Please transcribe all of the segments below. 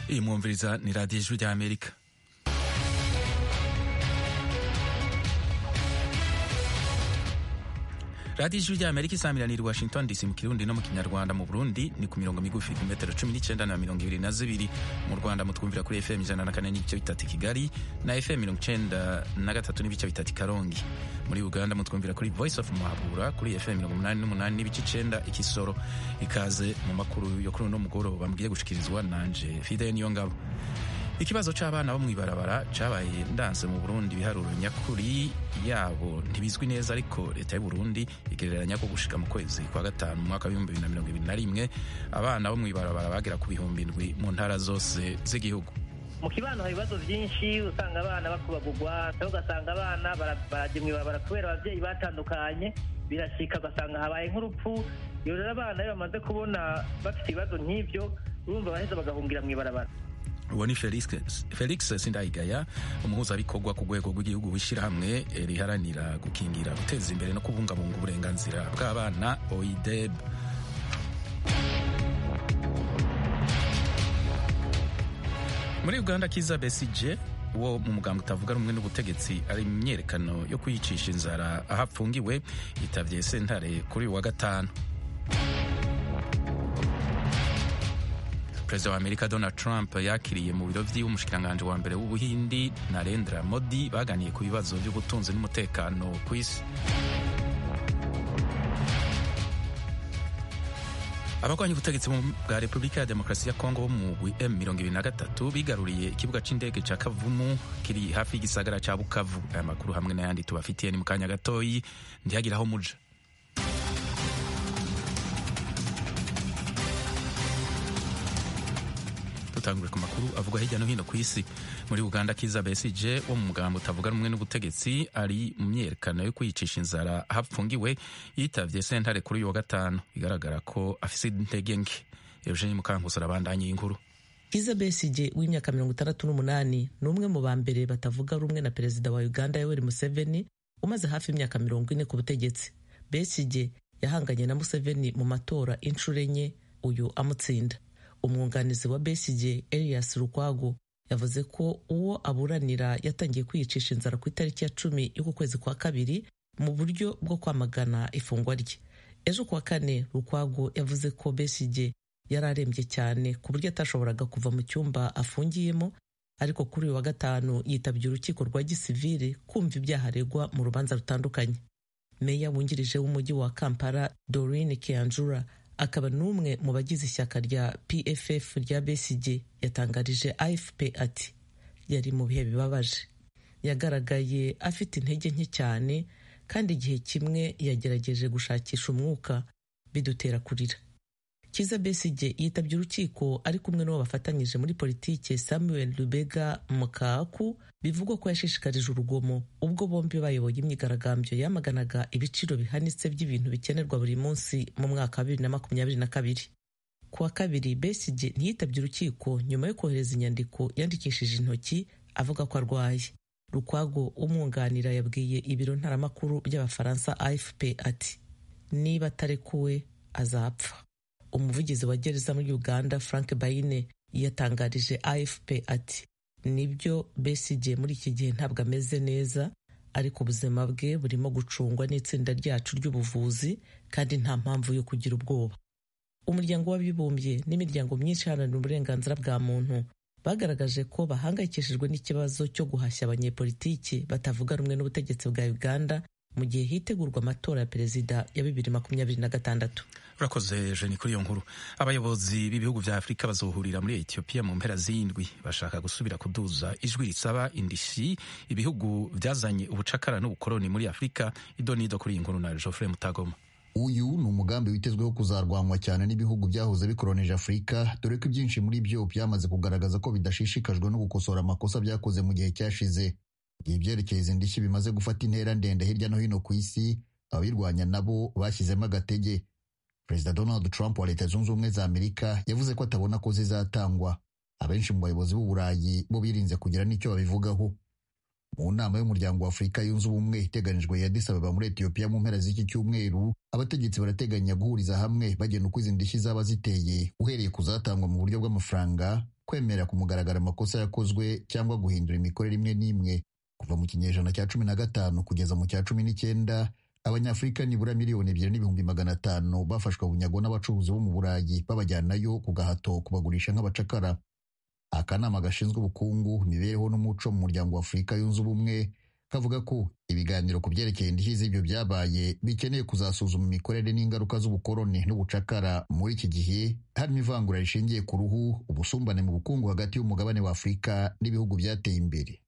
iyi mwumviriza ni radiyo ijwi rya amerika radiyo ijwi rya amerika isamiranira i washington dc mu kirundi no mu kinyarwanda mu burundi ni ku mirongo migufi ku metero cumi n'icyenda na mirongo ibiri na zibiri mu rwanda mutwumvira kuri fm ijana na kane n'ibice bitatu i kigali na fm mirongo icyenda na gatatu n'ibice bitatu i karongi muri uganda mutwumvira kuri voice of muhabura kuri fm mirongo umunani n'umunani n'ibice icenda ikisoro ikaze mu makuru yo kuri uno mugoroba mbwiye gushikirizwa nanje fide niyo ngabo ikibazo c'abana bo mw'ibarabara cabaye ndanse mu burundi ibiharuro nyakuri yabo ntibizwi neza ariko leta y'u burundi igereranya ko gushika mu kwezi kwa gatanu mu mwaka w'ibihumbi bibiri na mirongo ibiri na rimwe abana bo mw'ibarabara bagera ku bihumbi indwi mu ntara zose z'igihugu mu kibano hari ibibazo byinshi usanga abana bakubagurwa cyangwa ugasanga abana barajya mw'ibarabara kubera ababyeyi batandukanye birashika ugasanga habaye nk'urupfu iyo rero abana iyo bamaze kubona bafite ibibazo nk'ibyo urumva baheza bagahungira mw'ibarabara uwo ni felix, felix sindayigaya umuhuzabikorwa ku rwego rw'igihugu w'ishyirahamwe riharanira gukingira guteza imbere no kubungabunga uburenganzira bw'abana oideb muri uganda kiza besije wo mu muganga utavuga rumwe n'ubutegetsi ari mu myerekano yo kwiyicisha inzara aho apfungiwe yitabye sentare kuri uyu wa gatanu perezida wa amerika donald trump yakiriye mu biro by'iwe umushikiranganji wa mbere w'ubuhindi narendra modi baganiye ku bibazo by'ubutunzi n'umutekano ku isi abarwanya ubutegetsi bwa repubulika ya demokarasi ya kongo bo mu m23 bigaruriye ikibuga c'indege ca kavumu kiri hafi y'igisagara ca bukavu aya makuru hamwe n'ayandi tubafitiye ni mu kanya gatoyi ntihagira aho muja dutangure ku makuru avugwa hirya no hino ku isi muri uganda kiza besije wo mu mugambo utavuga rumwe n'ubutegetsi ari mu myerekano yo kwiyicisha inzara aho apfungiwe yitavye sentare kuri uyu wa gatanu bigaragara ko afise intege nke eugenie mukankusi arabandanya iyi nkuru kiza besije w'imyaka mirongo itandatu n'umunani ni umwe mu ba mbere batavuga rumwe na perezida wa uganda yoweri museveni umaze hafi imyaka mirongo ine ku butegetsi besije yahanganye na museveni mu matora inshuro enye uyu amutsinda umwunganizi wa Besigye Elias Lukwago yavuze ko uwo aburanira yatangiye kwiyicisha inzara ku itariki ya cumi y'uku kwezi kwa kabiri mu buryo bwo kwamagana ifungwa rye ejo kuwa kane Lukwago yavuze ko Besigye yari arembye cyane ku buryo atashoboraga kuva mu cyumba afungiyemo ariko kuri uyu wa gatanu yitabye urukiko rwa gisivili kumva ibyaha aregwa mu rubanza rutandukanye meya wungirije w'umujyi wa Kampala Doreen Kianjura akaba n'umwe mu bagize ishyaka rya pff rya besigye yatangarije afp ati yari mu bihe bibabaje yagaragaye afite intege nke cyane kandi igihe kimwe yagerageje gushakisha umwuka bidutera kurira kiza besigye yitabye urukiko ari kumwe n'uwo bafatanyije muri politiki samuel rubega mukaku bivugwa ko yashishikarije urugomo ubwo bombi bayoboye imyigaragambyo yamaganaga ibiciro bihanitse by'ibintu bikenerwa buri munsi mu mwaka wa bibiri na makumyabiri na kabiri ku wa kabiri besigye ntiyitabye urukiko nyuma yo kohereza inyandiko yandikishije intoki avuga ko arwaye rukwago umwunganira yabwiye ibiro ntaramakuru by'abafaransa afp ati niba atarekuwe azapfa umuvugizi wa gereza muri uganda frank bayine yatangarije afp ati nibyo besigye muri iki gihe ntabwo ameze neza ariko ubuzima bwe burimo gucungwa n'itsinda ryacu ry'ubuvuzi kandi nta mpamvu yo kugira ubwoba umuryango w'abibumbye n'imiryango myinshi iharanira uburenganzira bwa muntu bagaragaje ko bahangayikishijwe n'ikibazo cyo guhashya abanyepolitiki batavuga rumwe n'ubutegetsi bwa uganda mu gihe hitegurwa amatora ya perezida ya bibiri makumyabiri na gatandatu urakoze jeni kuri iyo nkuru abayobozi b'ibihugu vya afurika bazohurira muri etiyopiya mu mpera z'indwi bashaka gusubira kuduza ijwi risaba indishyi ibihugu vyazanye ubucakara n'ubukoloni muri afurika idonido kuri iyi nkuru na geoffrey mutagoma uyu ni umugambi witezweho kuzarwanywa cyane n'ibihugu byahoze bikoronije afurika dore ko ibyinshi muri byo byamaze kugaragaza ko bidashishikajwe no gukosora amakosa byakoze mu gihe cyashize igihe ibyerekeye izi ndishyi bimaze gufata intera ndende hirya no hino ku isi ababirwanya nabo bashyizemo agatege perezida donald trump wa leta zunze ubumwe za amerika yavuze ko atabona ko zizatangwa abenshi mu bayobozi b'uburayi bo birinze kugira n'icyo babivugaho mu nama y'umuryango wa afurika yunze ubumwe iteganijwe ya Addis Ababa muri etiyopiya mu mpera z'iki cyumweru abategetsi barateganya guhuriza hamwe bagena uko izi ndishyi zaba ziteye uhereye ku zatangwa mu buryo bw'amafaranga kwemera ku mugaragaro amakosa yakozwe cyangwa guhindura imikorere imwe n'imwe kuva mu kinyejana cya cumi na gatanu kugeza mu cya cumi n'icyenda abanyafurika nibura miliyoni ebyiri n'ibihumbi magana atanu bafashwe bunyago n'abacuruzi bo mu burayi babajyanayo ku gahato kubagurisha nk'abacakara akanama gashinzwe ubukungu imibereho n'umuco mu muryango wa afurika yunze ubumwe kavuga ko ibiganiro ku byerekeye indishyi z'ibyo byabaye bikeneye kuzasuzuma imikorere n'ingaruka z'ubukoroni n'ubucakara muri iki gihe harimo ivangura rishingiye ku ruhu ubusumbane mu bukungu hagati y'umugabane wa afurika n'ibihugu byateye imbere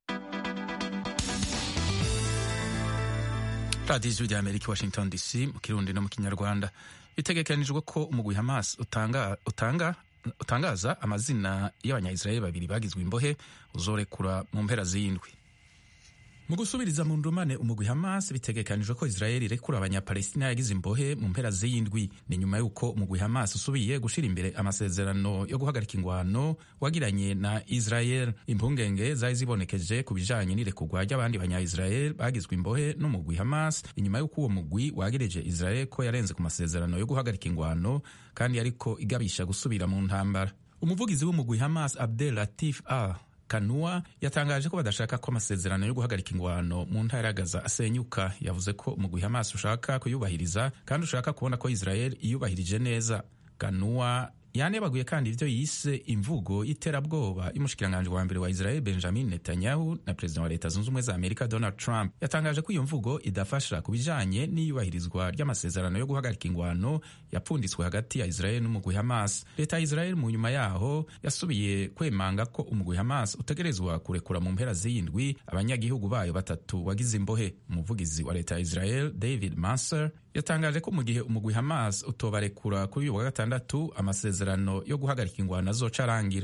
radiyo ijwi ry'amerika washington dc mu kirundi no mu kinyarwanda bitegekanijwe ko umugwi hamas utanga, utanga utangaza amazina y'abanyayisiraheli babiri bagizwe imbohe uzorekura mu mpera z'indwi mu gusubiriza mu ndumane umugwi hamas bitegekanijwe ko israeli irekura abanyapalestina yagize imbohe mu mpera z'iyindwi ni nyuma y'uko umugwi hamas usubiye gushira imbere amasezerano yo guhagarika ingwano wagiranye na israel impungenge zari zibonekeje ku bijanye n'irekurwa ry'abandi banyayisrael bagizwe imbohe n'umugwi hamas inyuma y'uko uwo mugwi wagereje israel ko yarenze ku masezerano yo guhagarika ingwano kandi yariko igabisha gusubira mu ntambara umuvugizi w'umugwi hamas abdel latif al kanua yatangaje ko badashaka ko amasezerano yo guhagarika ingwano mu ntara ya gaza asenyuka yavuze ko umugwi hamas ushaka kuyubahiriza kandi ushaka kubona ko israel iyubahirije neza kanua yanebaguye kandi ibyo yise imvugo y'iterabwoba y'umushikiranganji wa mbere wa israel benjamin netanyahu na perezida wa leta zunze ubumwe za amerika donald trump yatangaje ko iyo mvugo idafasha ku bijanye n'iyubahirizwa ry'amasezerano yo guhagarika ingwano yapfunditswe hagati ya israel n'umugwi hamas leta ya israel mu nyuma yaho yasubiye kwemanga ko umugwi hamas utegerezwa kurekura mu mpera z'iyindwi abanyagihugu bayo batatu wagize imbohe umuvugizi wa leta ya israel david manser yatangaje ko mu gihe umugwi hamas utobarekura kuri uyu wa gatandatu amasezerano yo guhagarika ingwano azoca arangira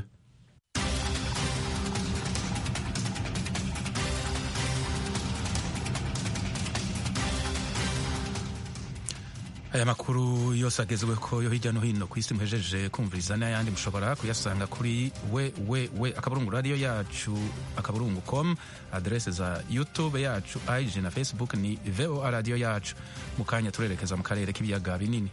aya makuru yose agezweho yo hirya no hino ku isi muhejeje kumviriza n'ayandi mushobora kuyasanga kuri we we we akaburungu radiyo yacu akaburungu com aderese za youtube yacu ig na facebook ni voa radiyo yacu mu kanya turerekeza mu karere k'ibiyaga binini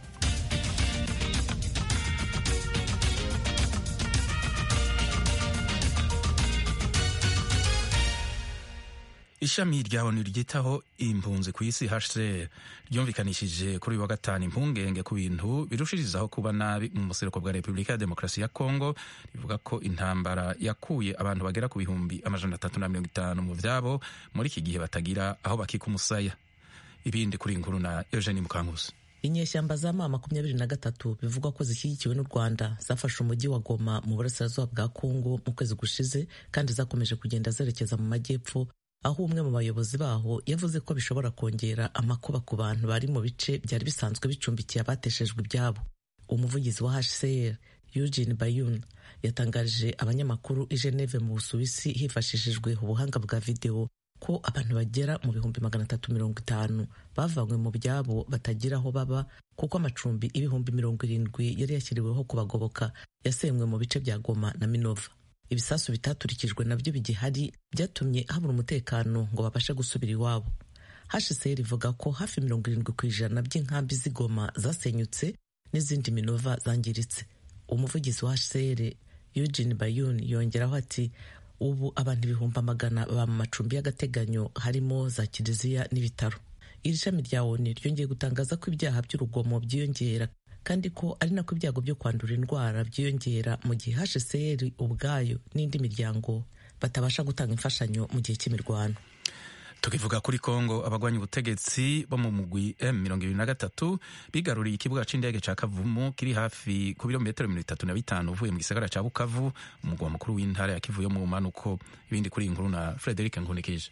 ishami rya onu ryitaho impunzi ku isi hcr ryumvikanishije kuri uyu wa gatanu impungenge ku bintu birushirizaho kuba nabi mu buseruko bwa repubulika ya demokarasi ya kongo rivuga ko intambara yakuye abantu bagera ku bihumbi amajana atatu na mirongo itanu mu vyabo muri iki gihe batagira aho bakika umusaya ibindi kuri inkuru na eugenie mukankusi inyeshyamba za ma makumyabiri na gatatu bivugwa ko zishyigikiwe n'u rwanda zafashe umujyi wa goma mu burasirazuba bwa kongo mu kwezi gushize kandi zakomeje kugenda zerekeza mu majyepfo aho umwe mu bayobozi baho yavuze ko bishobora kongera amakuba ku bantu bari mu bice byari bisanzwe bicumbikiye abateshejwe ibyabo umuvugizi wa hcr eugene bayun yatangarije abanyamakuru i geneve mu busuwisi hifashishijwe ubuhanga bwa videwo ko abantu bagera mu bihumbi magana atatu mirongo itanu bavanywe mu byabo batagira aho baba kuko amacumbi ibihumbi mirongo irindwi yari yashyiriweho kubagoboka yasenywe mu bice bya goma na minova ibisasu bitaturikijwe nabyo bigihari byatumye habura umutekano ngo babashe gusubira iwabo hcr ivuga ko hafi mirongo irindwi ku ijana by'inkambi z'igoma zasenyutse n'izindi minova zangiritse umuvugizi wa hcr eugene bayun yongeraho ati ubu abantu ibihumbi amagana baba mu macumbi y'agateganyo harimo za kiliziya n'ibitaro iri shami rya oni ryongeye gutangaza ko ibyaha by'urugomo byiyongera kandi ko ari nako ibyago byo kwandura indwara byiyongera mu gihe hcr ubwayo n'indi miryango batabasha gutanga imfashanyo mu gihe cy'imirwano tukivuga kuri kongo abagwanya ubutegetsi bo mu mugwi m mirongo ibiri na gatatu bigaruriye ikibuga c'indege ca kavumu kiri hafi ku birometero mirongo itatu na bitanu uvuye mu gisagara ca bukavu umugwa mukuru w'intara ya kivu yo mu manuko ibindi kuri iyi nkuru na frederic nkunikije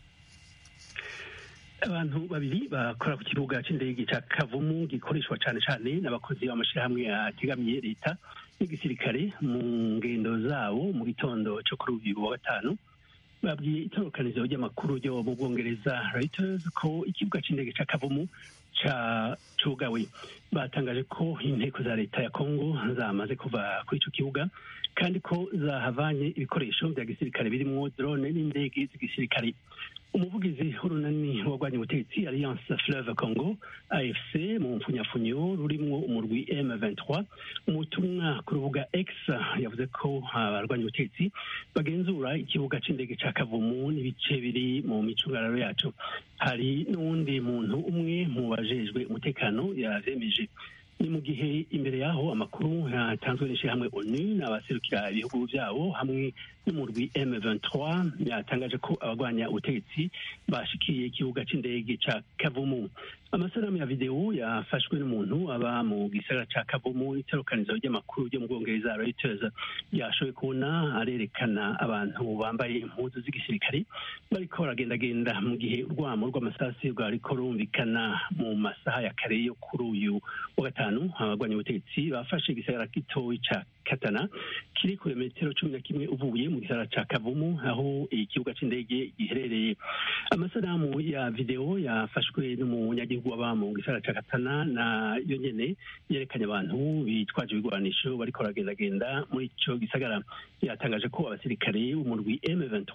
abantu babiri bakora ku kibuga cy'indege cya kavumu gikoreshwa cyane cyane n'abakozi b'amashyirahamwe ategamiye leta n'igisirikare mu ngendo zabo mu gitondo cyo kuri uyu wa gatanu babwiye itorokanizo ry'amakuru ryo mu bwongereza Reuters ko ikibuga cy'indege cya kavumu cugawe batangaje ko inteko za leta ya kongo zamaze kuva kuri icyo kibuga kandi ko zahavanye ibikoresho bya gisirikare birimo drone n'indege z'igisirikare umuvugizi w'urunani wagwanya ubutegetsi alliance fleuve congo afc mu mpfunyafunyo rurimwo umurwi m23 umutumwa ku rubuga x yavuze ko abarwanya ubutegetsi bagenzura ikibuga c'indege ca kavumu n'ibice biri mu micungararo yaco hari n'uwundi muntu umwe mu bajejwe umutekano yavyemeje ni mu gihe imbere yaho amakuru yatanzwe n'ishyirahamwe onu n'abaserukira ibihugu byabo hamwe n'umurwi M23 yatangaje ko abagwanya ubutegetsi bashikiye ikibuga c'indege ca Kavumu amasanamu ya videwo yafashwe n'umuntu aba mu gisagara ca Kavumu itorokanizo ry'amakuru ryo mu Bwongereza Reuters yashoboye kubona arerekana abantu bambaye impuzu z'igisirikare bariko baragendagenda mu gihe urwamo rw'amasasi rwariko rumvikana mu masaha ya kare yo kuri uyu wa gatanu abagwanya ubutegetsi bafashe igisagara gitoyi ca Katana kiri ku metero cumi na kimwe uvuye mu gisagara ca Kavumu aho ikibuga c'indege giherereye amasanamu ya videwo yafashwe n'umunyagihugu aba mu gisagara ca Katana na yo nyene yerekanye abantu bitwaje ibigwanisho bariko baragendagenda muri ico gisagara yatangaje ko abasirikare b'umurwi M23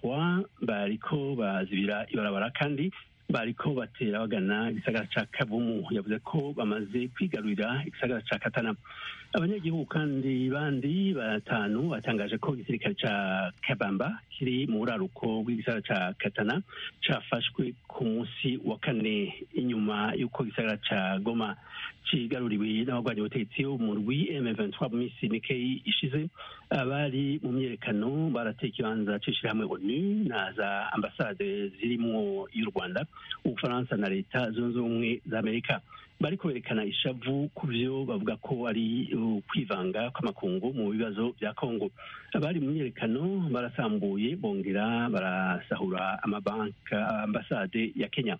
bariko bazibira ibarabara kandi bariko batera bagana igisagara ca Kavumu yavuze ko bamaze kwigarurira igisagara ca Katana abanyagihugu kandi bandi batanu batangaje ko igisirikare ca Kabamba kiri mu buraruko bw'igisagara ca Katana cafashwe ku munsi wa kane inyuma y'uko igisagara ca Goma cigaruriwe n'abagwanya ubutegetsi umurwi M23 mu minsi mikeyi ishize abari mu myerekano barateye ikibanza c'ishirahamwe ONU na za ambasade zirimwo y'u Rwanda ubufaransa na leta zunze ubumwe za amerika bariko berekana ishavu ku vyo bavuga ko ari ukwivanga kw'amakungu mu bibazo vya kongo abari mu myerekano barasambuye bongera barasahura amabanka ambasade ya kenya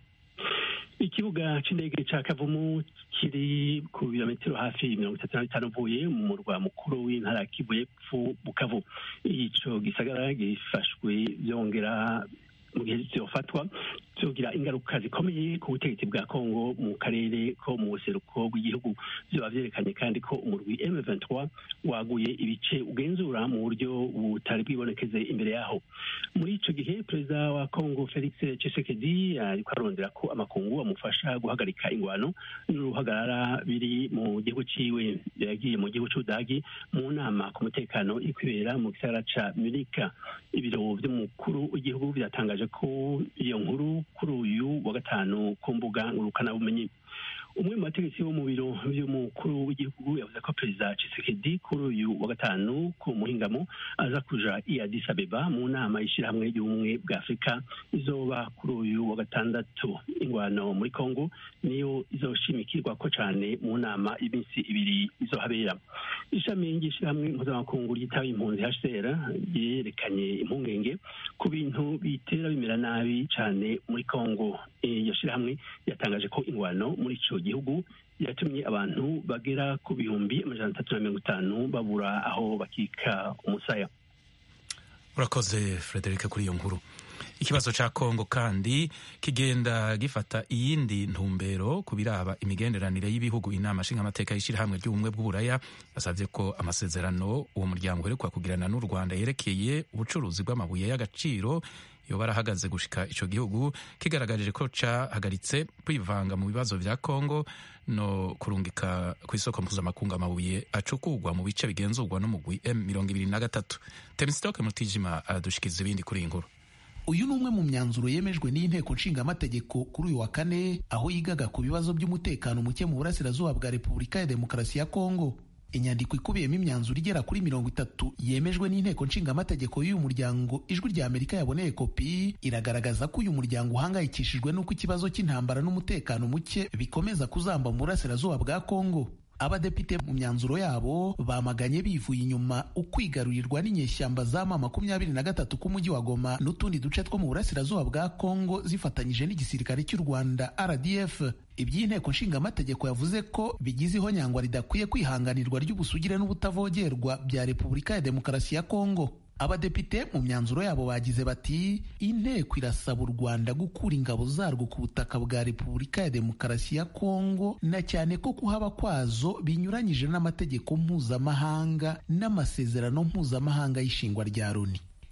ikibuga c'indege ca kavumu kiri ku birometero hafi mirongo itatu na bitanu uvuye mu murwa mukuru w'intara ya kivu y'epfo bukavu ico gisagara gifashwe vyongera mu gihe vyofatwa vyogira ingaruka zikomeye ku butegetsi bwa kongo mu karere ko mu buseruko bw'igihugu vyoba vyerekanye kandi ko umurwi m23 waguye ibice ugenzura mu buryo butari bwibonekeze imbere yaho muri ico gihe perezida wa kongo felix tshisekedi ariko arondera ko amakungu amufasha guhagarika ingwano n'uruhagarara biri mu gihugu ciwe yagiye mu gihugu c'ubudagi mu nama ku mutekano iri kwibera mu gisagara ca munika ibiro vy'umukuru w'igihugu vyatangaje ko iyo nkuru kuri uyu wa gatanu ku mbuga ngurukanabumenyi umwe mu bategetsi bo mu biro by'umukuru w'igihugu yavuze ko perezida Tshisekedi kuri uyu wa gatanu ku muhingamo aza kuja i Addis Abeba mu nama y'ishyirahamwe ry'ubumwe bwa Afurika izoba kuri uyu wa gatandatu ingwano muri Kongo niyo izoshimikirwa ko cane mu nama y'iminsi ibiri izohabera ishami ry'ishyirahamwe mpuzamakungu ryitaba impunzi HCR ryerekanye impungenge ku bintu bitera bimera nabi cane muri Kongo iyo shyirahamwe yatangaje ko ingwano muri ico gihugu yatumye abantu bagera ku bihumbi amajana atatu na mirongo itanu babura aho bakika umusaya urakoze frederic kuri iyo nkuru ikibazo cya kongo kandi kigenda gifata iyindi ntumbero ku biraba imigenderanire y'ibihugu inama nshingamateka y'ishyirahamwe ry'ubumwe bw'uburaya yasabye ko amasezerano uwo muryango uherekwa kugirana n'u rwanda yerekeye ubucuruzi bw'amabuye y'agaciro yoba arahagaze gushika ico gihugu kigaragarije ko cahagaritse kwivanga mu bibazo vya kongo no kurungika ku isoko mpuzamakungu amabuye acukugwa mu bice bigenzurwa n'umugwi m mirongo ibiri na gatatu temisitoke mutijima aradushikiza ibindi kuri iyi nkuru uyu ni umwe mu myanzuro yemejwe n'inteko nshingamategeko kuri uyu wa kane aho yigaga ku bibazo by'umutekano muke mu burasirazuba bwa repubulika ya demokarasi ya kongo inyandiko ikubiyemo imyanzuro igera kuri mirongo itatu yemejwe n'inteko nshingamategeko y'uyu muryango ijwi rya amerika yaboneye kopi iragaragaza ko uyu muryango uhangayikishijwe n'uko ikibazo cy'intambara n'umutekano muke bikomeza kuzamba mu burasirazuba bwa kongo abadepite mu myanzuro yabo bamaganye bivuye inyuma ukwigarurirwa n'inyeshyamba zama makumyabiri na gatatu k'umujyi wa Goma n'utundi duce two mu burasirazuba bwa Kongo zifatanyije n'igisirikare cy'u Rwanda RDF iby'inteko nshingamategeko yavuze ko bigize ihonyangwa ridakwiye kwihanganirwa ry'ubusugire n'ubutavogerwa bya Repubulika ya Demokarasi ya Kongo abadepite mu myanzuro yabo bagize bati inteko irasaba u rwanda gukura ingabo zarwo ku butaka bwa repubulika ya demokarasi ya kongo na cyane ko kuhaba kwazo binyuranyije n'amategeko mpuzamahanga n'amasezerano mpuzamahanga y'ishingwa rya loni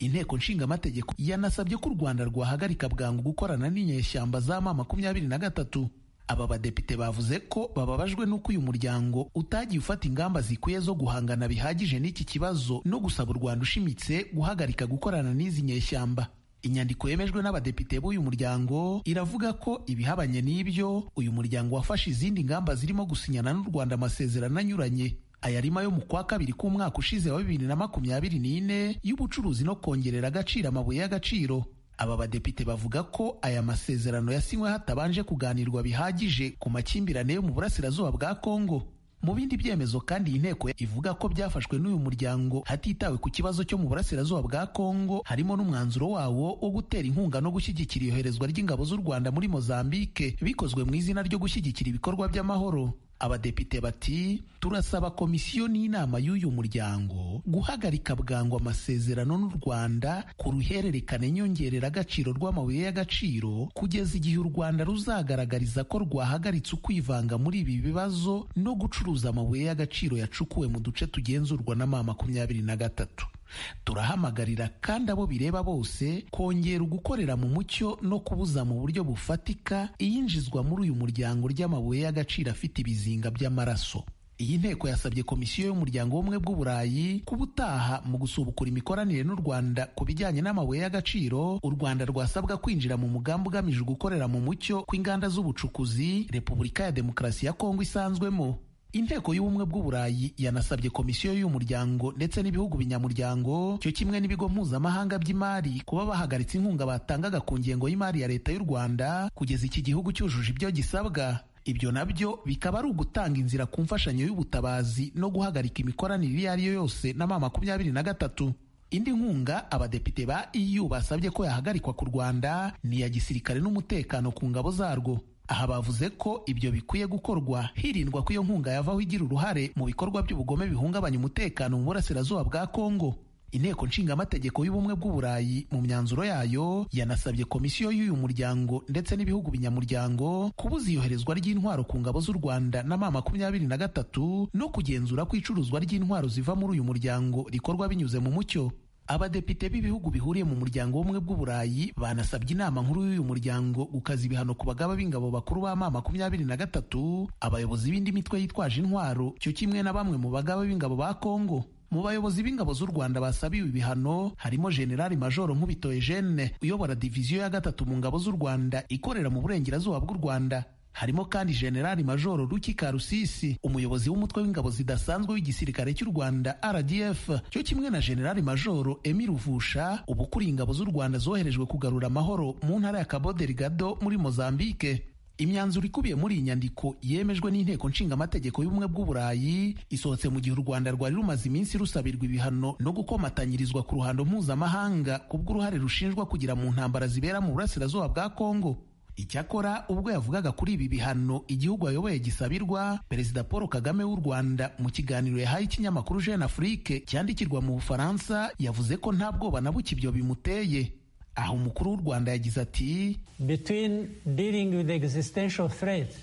inteko nshingamategeko yanasabye ko u rwanda rwahagarika bwangu gukorana n'inyeshyamba za ma makumyabiri na gatatu aba badepite bavuze ko bababajwe n'uko uyu muryango utagiye ufata ingamba zikwiye zo guhangana bihagije n'iki kibazo no gusaba u rwanda ushimitse guhagarika gukorana n'izi nyeshyamba inyandiko yemejwe n'abadepite b'uyu muryango iravuga ko ibihabanye n'ibyo uyu muryango wafashe izindi ngamba zirimo gusinyana n'u rwanda amasezerano anyuranye aya arimo ayo mu kwa kabiri k'umwaka ushize wa bibiri na makumyabiri n'ine y'ubucuruzi no kongerera agaciro amabuye y'agaciro aba badepite bavuga ko aya masezerano yasinywe hatabanje kuganirwa bihagije ku makimbirane yo mu burasirazuba bwa kongo mu bindi byemezo kandi iyi nteko ivuga ko byafashwe n'uyu muryango hatitawe ku kibazo cyo mu burasirazuba bwa kongo harimo n'umwanzuro wawo wo gutera inkunga no gushyigikira iyoherezwa ry'ingabo z'u rwanda muri mozambike bikozwe mu izina ryo gushyigikira ibikorwa by'amahoro abadepite bati turasaba komisiyo n'inama y'uyu muryango guhagarika bwangu amasezerano n'u rwanda ku ruhererekane nyongereragaciro rw'amabuye y'agaciro kugeza igihe u rwanda ruzagaragariza ko rwahagaritse ukwivanga muri ibi bibazo no gucuruza amabuye y'agaciro yacukuwe mu duce tugenzurwa na ma makumyabiri na gatatu turahamagarira kandi abo bireba bose kongera ugukorera mu mucyo no kubuza mu buryo bufatika iyinjizwa muri uyu muryango ry'amabuye y'agaciro afite ibizinga by'amaraso iyi nteko yasabye komisiyo y'umuryango w'ubumwe bw'uburayi kuba utaha mu gusubukura imikoranire n'u rwanda ku bijyanye n'amabuye y'agaciro u rwanda rwasabwa kwinjira mu mugambi ugamije gukorera mu mucyo kw'inganda z'ubucukuzi repubulika ya demokarasi ya kongo isanzwemo inteko y'ubumwe bw'uburayi yanasabye komisiyo y'uyu muryango ndetse n'ibihugu binyamuryango cyo kimwe n'ibigo mpuzamahanga by'imari kuba bahagaritse inkunga batangaga ku ngengo y'imari ya leta y'u rwanda kugeza iki gihugu cyujuje ibyo gisabwa ibyo nabyo bikaba ari ugutanga inzira ku mfashanyo y'ubutabazi no guhagarika imikoranire iyo ari yo yose na ma makumyabiri na gatatu indi nkunga abadepite ba EU basabye ko yahagarikwa ku Rwanda ni iya gisirikare n'umutekano ku ngabo zarwo aha bavuze ko ibyo bikwiye gukorwa hirindwa ko iyo nkunga yavaho igira uruhare mu bikorwa by'ubugome bihungabanya umutekano mu burasirazuba bwa Kongo inteko nshingamategeko y'ubumwe bw'uburayi mu myanzuro yayo yanasabye komisiyo y'uyu muryango ndetse n'ibihugu binyamuryango kubuza iyoherezwa ry'intwaro ku ngabo z'u rwanda na ma makumyabiri na gatatu no kugenzura ko icuruzwa ry'intwaro ziva muri uyu muryango rikorwa binyuze mu mucyo abadepite b'ibihugu bihuriye mu muryango w'ubumwe bw'uburayi banasabye inama nkuru y'uyu muryango gukaza ibihano ku bagaba b'ingabo bakuru ba ma makumyabiri na gatatu abayobozi b'indi mitwe yitwaje intwaro cyo kimwe na bamwe mu bagaba b'ingabo ba kongo mu bayobozi b'ingabo z'u rwanda basabiwe ibihano harimo generali majoro nkubito eugene uyobora diviziyo ya gatatu mu ngabo z'u rwanda ikorera mu burengerazuba bw'u rwanda harimo kandi generali majoro ruki karusisi umuyobozi w'umutwe w'ingabo zidasanzwe w'igisirikare cy'u rwanda rdf cyo kimwe na generali majoro emi ruvusha uba ukuriye ingabo z'u rwanda zoherejwe kugarura amahoro mu ntara ya cabo delgado muri mozambique imyanzuro ikubiye muri iyi nyandiko yemejwe n'inteko nshingamategeko y'ubumwe bw'uburayi isohotse mu gihe u rwanda rwari rumaze iminsi rusabirwa ibihano no gukomatanyirizwa ku ruhando mpuzamahanga kubw'uruhare rushinjwa kugira mu ntambara zibera mu burasirazuba bwa kongo icyakora ubwo yavugaga kuri ibi bihano igihugu ayoboye gisabirwa perezida paul kagame w'u rwanda mu kiganiro yahaye ikinyamakuru jeune afrique cyandikirwa mu bufaransa yavuze ko nta bwoba na buke ibyo bimuteye aho umukuru w'u rwanda yagize ati between dealing with existential threats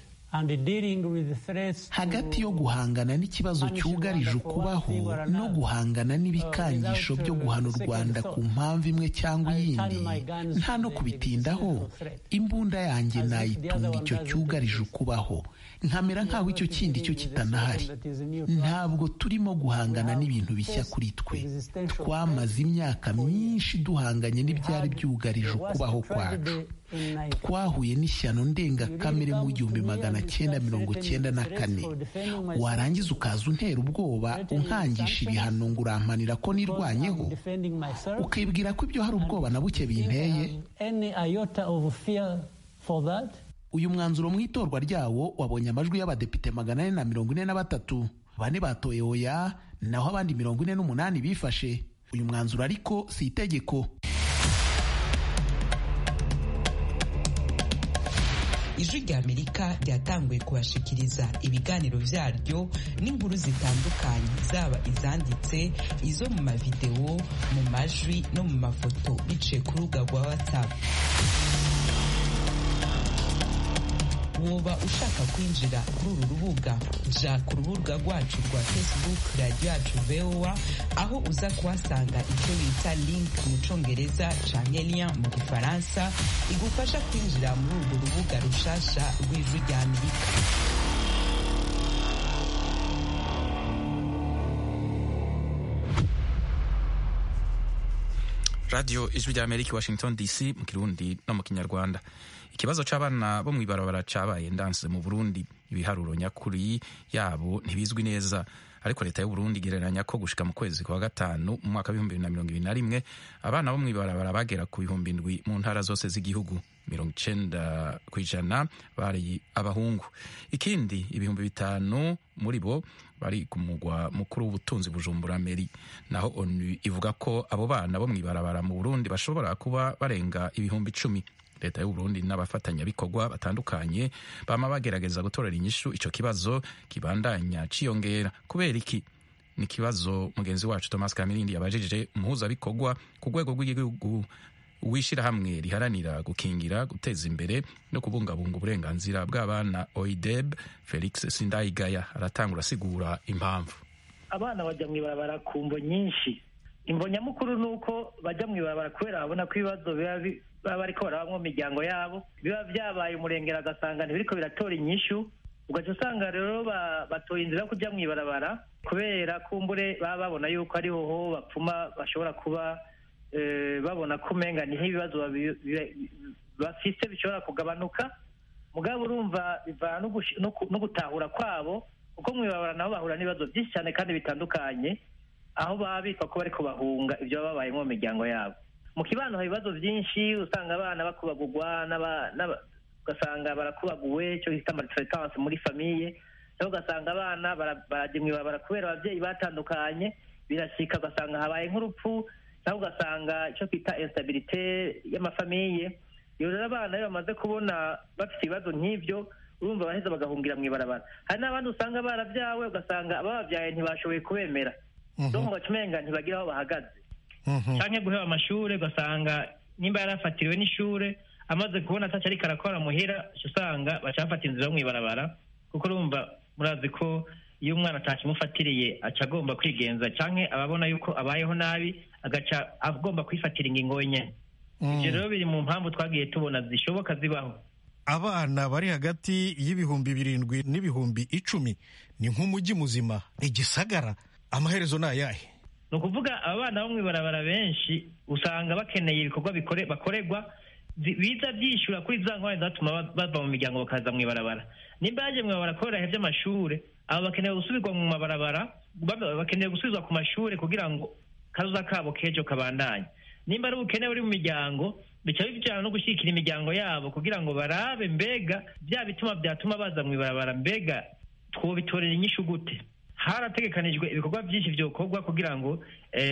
hagati yo guhangana n'ikibazo cyugarije ukubaho no guhangana n'ibikangisho byo guhana u rwanda ku mpamvu imwe cyangwa iyindi nta no kubitindaho imbunda yanjye nayitunga icyo cyugarije ukubaho nkamera nk'aho icyo kindi cyo kitanahari ntabwo turimo guhangana n'ibintu bishya kuri twe twamaze imyaka myinshi duhanganye n'ibyari byugarije ukubaho kwacu twahuye n'ishyano ndengakamere mu gihumbi magana cyenda mirongo cyenda na kane warangiza ukaza untera ubwoba unkangisha ibihano ngo urampanira ko nirwanyeho ukibwira ko ibyo hari ubwoba na buke binteye uyu mwanzuro mu itorwa ryawo wabonye amajwi y'abadepite magana ane na mirongo ine na batatu bane batoye oya naho abandi mirongo ine n'umunani bifashe uyu mwanzuro ariko si itegeko ijwi rya amerika ryatanguye kubashikiriza ibiganiro byaryo n'inkuru zitandukanye zaba izanditse izo mu mavidewo mu majwi no mu mafoto biciye ku rubuga rwa whatsapp woba ushaka kwinjira kuri uru rubuga ja ku rubuga rwacu rwa facebook radiyo yacu voa aho uza kuhasanga icyo bita link mu congereza canke lien mu gifaransa igufasha kwinjira muri urwo rubuga rushasha rw'ijwi rya amerika radiyo ijwi rya amerika washington dc mu kirundi no mu kinyarwanda ikibazo c'abana bo mw'ibarabara cabaye ndanse mu burundi ibiharuro nyakuri yabo ntibizwi neza ariko leta y'uburundi igereranya ko gushika mu kwezi kwa gatanu mu mwaka w'ibihumbi bibiri na mirongo ibiri na rimwe abana bo mw'ibarabara bagera ku bihumbi ndwi mu ntara zose z'igihugu mirongo icenda ku ijana bari abahungu ikindi ibihumbi bitanu muri bo bari ku mugwa mukuru w'ubutunzi bujumbura meri naho onu ivuga ko abo bana bo mw'ibarabara mu burundi bashobora kuba barenga ibihumbi icumi leta y'uburundi n'abafatanyabikorwa batandukanye bama bagerageza gutorera inyishu ico kibazo kibandanya ciyongera kubera iki ni ikibazo mugenzi wacu thomas kamirindi yabajije umuhuzabikorwa ku rwego rw'igihugu w'ishyirahamwe riharanira gukingira guteza imbere no kubungabunga uburenganzira bw'abana oideb felix sindayigaya aratangura asigura impamvu abana bajya mu ibarabara ku mvo nyinshi imvo nyamukuru ni uko bajya mu ibarabara kubera babona ko ibibazo biba baba bariko barabamwo mu miryango yabo biba byabaye umurengera agasanga ntibiriko biratora inyishu ugaca usanga rero batoye inzira yo kujya mu ibarabara kubera kumbure baba babona yuko ariho ho bapfuma bashobora kuba babona ko umenga niho ibibazo bafise bishobora kugabanuka mugabo urumva bivana no gutahura kwabo kuko mu ibarabara nabo bahura n'ibibazo byinshi cyane kandi bitandukanye aho baba bitwa ko bariko bahunga ibyo baba babayemo mu miryango yabo mu kibano hari ibibazo byinshi usanga abana bakubagurwa ugasanga barakubaguwe icyo bita maltraitance muri famiye cyangwa ugasanga abana barajya mu ibarabara kubera ababyeyi batandukanye birashika ugasanga habaye nk'urupfu cyangwa ugasanga icyo twita instabilité y'amafamiye iyo rero abana iyo bamaze kubona bafite ibibazo nk'ibyo urumva baheza bagahungira mu ibarabara hari n'abandi usanga barabyawe ugasanga abababyaye ntibashoboye kubemera donc baca umenga ntibagira aho bahagaze canke guheba amashure ugasanga nimba yarafatiriwe n'ishure amaze kubona ataco ariko arakora muhira usanga baca bafata inzira yo mw'ibarabara kuko urumva murazi ko iyo umwana atakimufatiriye aca agomba kwigenza canke ababona yuko abayeho nabi agaca agomba kwifatira ingingo wenyene ivyo rero biri mu mpamvu twagiye tubona zishoboka zibaho abana bari hagati y'ibihumbi birindwi n'ibihumbi icumi ni nk'umujyi muzima igisagara amaherezo ni ayahe ni ukuvuga abana bo mw'ibarabara benshi usanga bakeneye ibikorwa bakorerwa biza byishyura kuri za ngwani zatuma bava mu miryango bakaza mw'ibarabara nimba yaje mw'ibarabara kubera ibihe by'amashuri abo bakeneye gusubirwa mu mabarabara bakeneye gusubizwa ku mashuri kugira ngo kazoza kabo k'ejo kabandanye nimba ari ubukene buri mu miryango bica bijyana no gushyigikira imiryango yabo kugira ngo barabe mbega bya bituma byatuma baza mw'ibarabara mbega twobitorera inyishu gute harategekanijwe ibikorwa byinshi byokorwa kugira ngo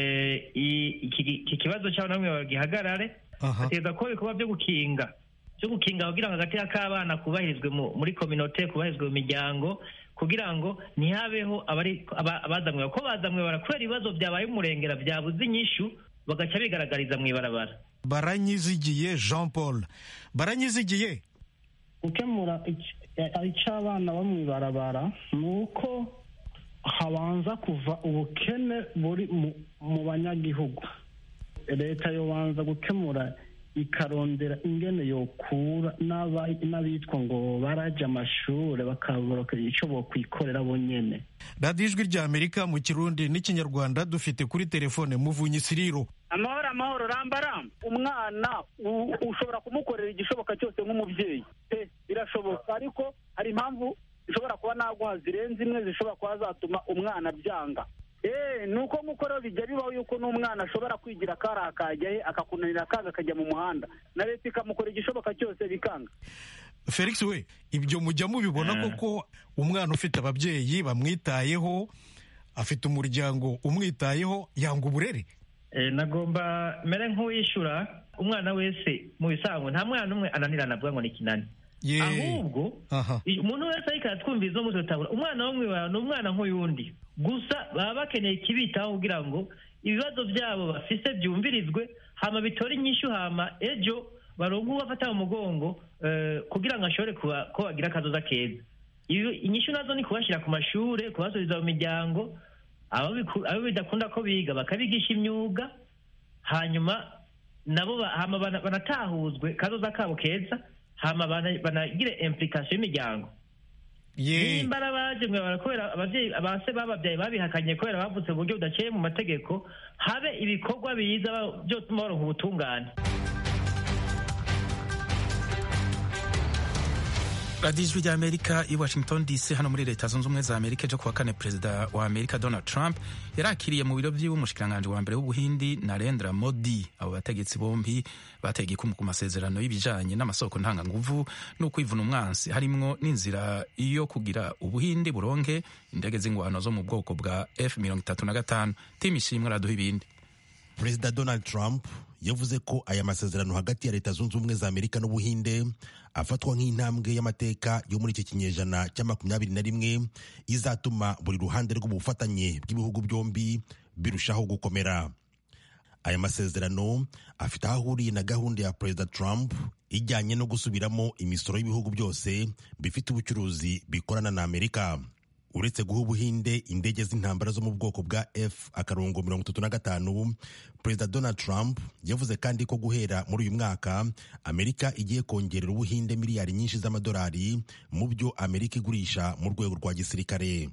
iki kibazo cy'abana bamwe gihagarare hategeza ko ibikorwa byo gukinga byo gukinga kugira ngo agateka k'abana kubahirizwe muri kominote kubahirizwe mu miryango kugira ngo ntihabeho abazamwe ko bazamwe barakubera ibibazo byabaye umurengera byabuze inyishu bagaca bigaragariza mu ibarabara baranyizigiye jean paul baranyizigiye gukemura icy'abana bo mu ibarabara ni uko habanza kuva ubukene buri mu banyagihugu leta yobanza gukemura ikarondera ingene yokura n'abitwa ngo barajya amashuri bakabura icyo bokwikorera bonyine radiyo ijwi rya amerika mu kirundi n'ikinyarwanda dufite kuri telefone muvunyi siriro amahoro amahoro rambaramba umwana ushobora kumukorera igishoboka cyose nk'umubyeyi birashoboka ariko hari impamvu zishobora kuba naguha zirenze imwe zishobora kuba zatuma umwana byanga eee ni uko nk'uko rero bijya bibaho yuko n'umwana ashobora kwigira akari akajya he akakunanira akanga akajya mu muhanda na leta ikamukora igishoboka cyose bikanga felix we ibyo mujya mubibona koko umwana ufite ababyeyi bamwitayeho afite umuryango umwitayeho yanga uburere nagomba mere nk'uwishyura umwana wese mu bisanzwe nta mwana umwe ananirana avuga ngo ni kinani ahubwo umuntu wese ariko aratwumviriza umunsi utabura umwana wo mwibara ni umwana nk'uyundi gusa baba bakeneye ikibitaho kugira ngo ibibazo byabo bafise byumvirizwe hama bitore inyishu hama ejo baronke ubafata mu mugongo eh, kugira ngo ashobore kuba- ko bagira akazoza keza Iyo- inyishu nazo ni kubashyira ku mashure kubasubiza mu miryango abo biku- abo bidakunda ko biga bakabigisha imyuga hanyuma nabo ba- hama bana- banatahuzwe kazoza kabo keza hama bana- banagire implication y'imiryango nimba ari abaje mwe barakubera abavyeyi abase bababyaye babihakanye kubera bavutse mu buryo budaciye mu mategeko habe ibikorwa biza ba- vyotuma baronka ubutungane radiyo ijwi rya amerika i washington dc hano muri leta zunze ubumwe za amerika ejo kuwa kane perezida wa amerika donald trump yarakiriye mu biro by'iwe umushikiranganji wa mbere w'ubuhindi narendra modi abo bategetsi bombi bateye igikumu ku masezerano y'ibijanye n'amasoko ntanganguvu no kwivuna umwansi harimwo n'inzira yo kugira ubuhindi buronke indege z'ingwano zo mu bwoko bwa f mirongo itatu na gatanu tim ishimwe araduha ibindi perezida donald trump yavuze ko aya masezerano hagati ya leta zunze ubumwe za amerika n'ubuhinde afatwa nk'intambwe y'amateka yo muri iki kinyejana cya makumyabiri na rimwe izatuma buri ruhande rw'ubufatanye bw'ibihugu byombi birushaho gukomera aya masezerano afite aho ahuriye na gahunda ya perezida trump ijyanye no gusubiramo imisoro y'ibihugu byose bifite ubucuruzi bikorana na amerika uretse guha ubuhinde indege z'intambara zo mu bwoko bwa f akarongo mirongo itatu na gatanu perezida donald trump yavuze kandi ko guhera muri uyu mwaka amerika igiye kongerera ubuhinde miliyari nyinshi z'amadolari mu byo amerika igurisha mu rwego rwa gisirikare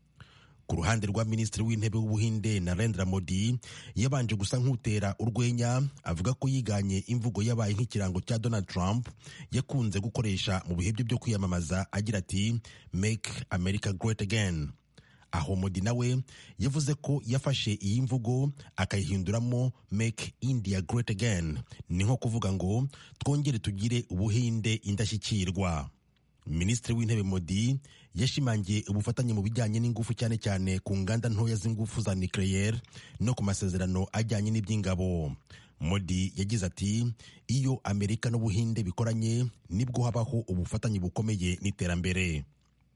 ku ruhande rwa minisitiri w'intebe w'ubuhinde narendra modi yabanje gusa nk'utera urwenya avuga ko yiganye imvugo yabaye nk'ikirango cya donald trump yakunze gukoresha mu bihe bye byo kwiyamamaza agira ati make america great again aho modi nawe yavuze ko yafashe iyi mvugo akayihinduramo make india great again ni nko kuvuga ngo twongere tugire ubuhinde indashyikirwa minisitiri w'intebe modi yashimangiye ubufatanye mu bijyanye n'ingufu cyane cyane ku nganda ntoya z'ingufu za nucleaire no ku masezerano ajyanye n'iby'ingabo modi yagize ati iyo amerika n'ubuhinde bikoranye nibwo habaho ubufatanye bukomeye n'iterambere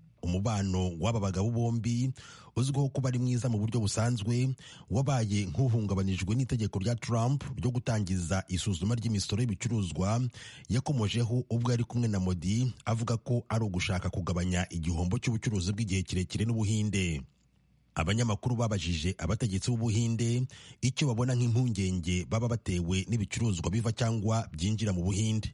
umubano w'aba bagabo bombi uzwiho kuba ari mwiza mu buryo busanzwe wabaye nk'uhungabanijwe n'itegeko rya Trump ryo gutangiza isuzuma ry'imisoro y'ibicuruzwa yakomojeho ubwo yari kumwe na Modi avuga ko ari ugushaka kugabanya igihombo cy'ubucuruzi bw'igihe kirekire n'ubuhinde abanyamakuru babajije abategetsi b'ubuhinde icyo babona nk'impungenge baba batewe n'ibicuruzwa biva cyangwa byinjira mu buhinde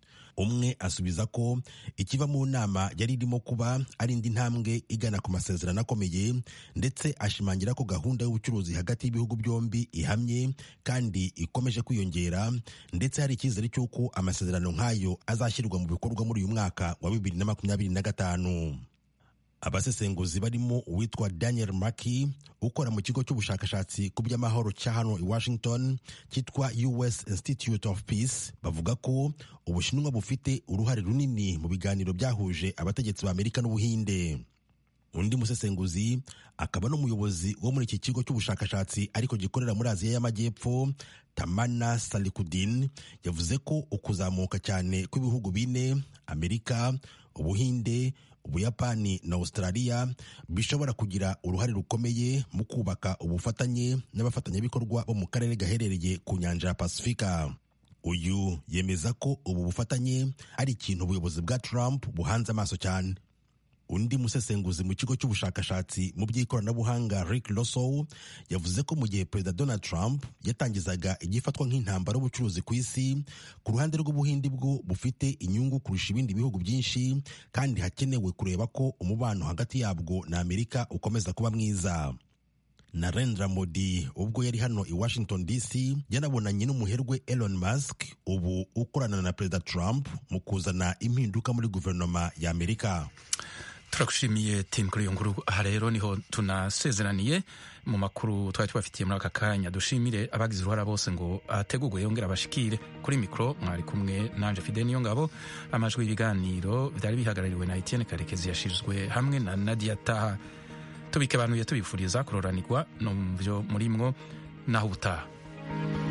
umwe asubiza ko ikiva mu nama yari irimo kuba ari indi ntambwe igana ku masezerano akomeye ndetse ashimangira ko gahunda y'ubucuruzi hagati y'ibihugu byombi ihamye kandi ikomeje kwiyongera ndetse hari icyizere cy'uko amasezerano nk'ayo azashyirwa mu bikorwa muri uyu mwaka wa bibiri na makumyabiri na gatanu abasesenguzi barimo uwitwa daniel maki ukora mu kigo cy'ubushakashatsi ku by'amahoro cya hano i washington cyitwa us institute of peace bavuga ko ubushinwa bufite uruhare runini mu biganiro byahuje abategetsi ba amerika n'ubuhinde undi musesenguzi akaba n'umuyobozi wo muri iki kigo cy'ubushakashatsi ariko gikorera muri aziya y'amajyepfo tamana salikudin yavuze ko ukuzamuka cyane kw'ibihugu bine amerika ubuhinde ubuyapani na australia bishobora kugira uruhare rukomeye mu kubaka ubufatanye n'abafatanyabikorwa bo mu karere gaherereye ku nyanja ya pasifika uyu yemeza ko ubu bufatanye ari ikintu ubuyobozi bwa trump buhanze amaso cyane undi musesenguzi mu kigo cy'ubushakashatsi mu by'ikoranabuhanga rick rosow yavuze ko mu gihe perezida donald trump yatangizaga igifatwa nk'intambara y'ubucuruzi ku isi ku ruhande rw'ubuhindi bwo bufite inyungu kurusha ibindi bihugu byinshi kandi hakenewe kureba ko umubano hagati yabwo na amerika ukomeza kuba mwiza narendra modi ubwo yari hano i washington dc yanabonanye n'umuherwe elon musk ubu ukorana na perezida trump mu kuzana impinduka muri guverinoma ya amerika turagushimiye tim kuri iyo nkuru aha rero niho tunasezeraniye mu makuru twari tubafitiye muri aka kanya dushimire abagize uruhara bose ngo ategurwe yongere abashikire kuri mikoro mwari kumwe nanje fide niyo ngabo amajwi y'ibiganiro byari bihagarariwe na etienne karekezi yashizwe hamwe na nadia taha tubike abantu tubifuriza kuroranirwa no mu byo murimwo naho ubutaha